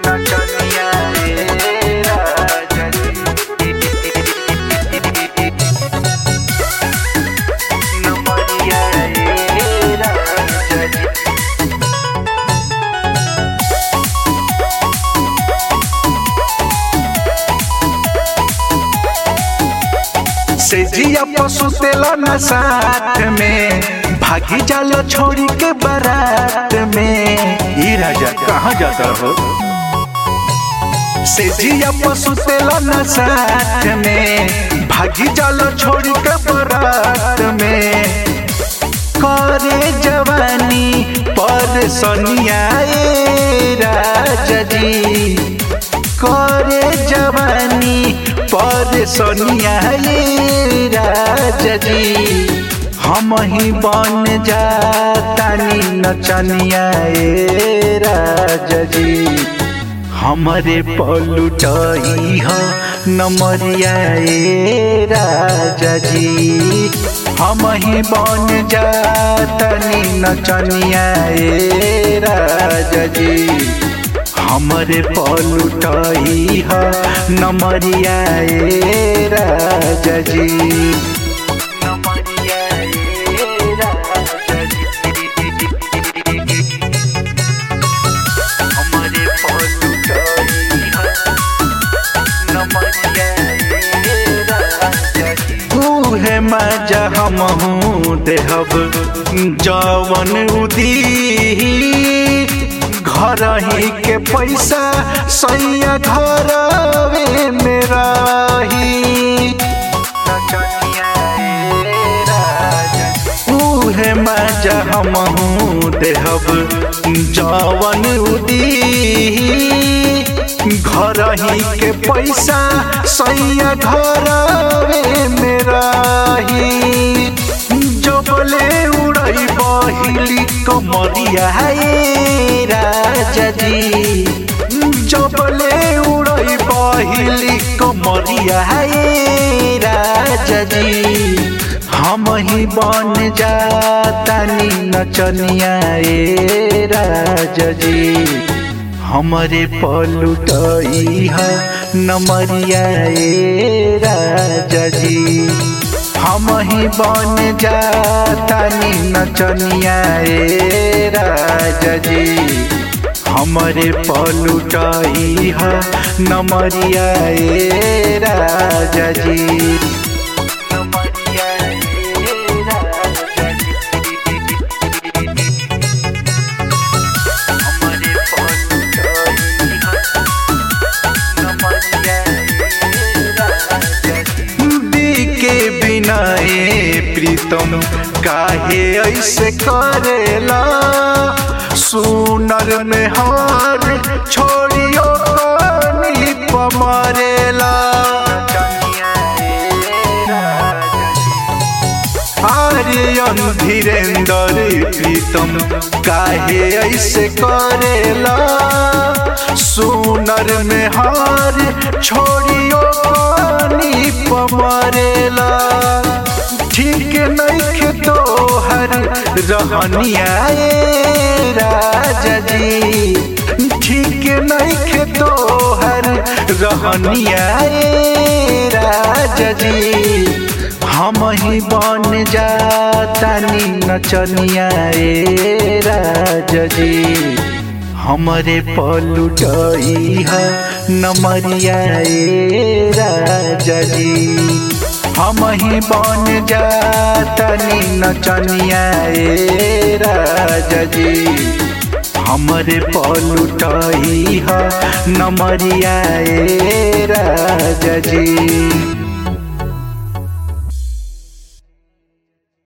नचनिया रे राजा जी नमरिया रे राजा जी से जिया पशु तेला न साथ में भागी जालो छोड़ी के बारात में ई राजा कहाँ जाता हो से जिया पशु तेला न साथ में भागी जालो छोड़ी के बारात में करे जवानी पर सोनिया ए राजा जी करे जवानी पर सोनिया ये राजा जी हम ही बन जातानी नचनिया ए राजा जी हमरे पलुटई ह नमरिया ए राजा जी हम ही बन जातानी नचनिया ए राजा जी हमरे पलुटई ह नमरिया ए राजा जी नमरिया ए राजा जी हमरे पलुटई ह नमरिया ए राजा जी उहे मजा हमहू देहब जवन उदी घर ही के पैसा सैया घर में रही उहे मजा हमहू देहब जवन उदी घर ही के पैसा सैया घर में रही जबले उड़ई बहिली कमरिया हे राजा जी जबले उड़ई बहिली कमरिया हे राजा जी हम ही बन जातानी नचनिया ए राजा जी हमरे पलुटई ह नमरिया ए राजा जी हम ही बन जातानी नचनिया ए राजा जी हमरे पलुटई ह नमरिया ए राजा जी नमरिया ए राजा जी हमरे पलुटई ह के बिना ए प्रीतम काहे ऐसे करेला सुनर में हार छोड़ियो कानी पमरेला आर्यन धीरेन्द्र प्रीतम काहे ऐसे करेला सुनर में हार छोड़ियो पानी पमरेला ठीक नइखे तोहर रहनिया ए राजा जी ठीक नइखे तोहर रहनिया ए राजा जी हम ही बन जातानी नचनिया ए राजा जी हमरे पलुटई ह नमरिया ए राजा जी हम ही बन जातानी नचनिया ए राजा जी हमरे पलुटई ह नमरिया ए राजा जी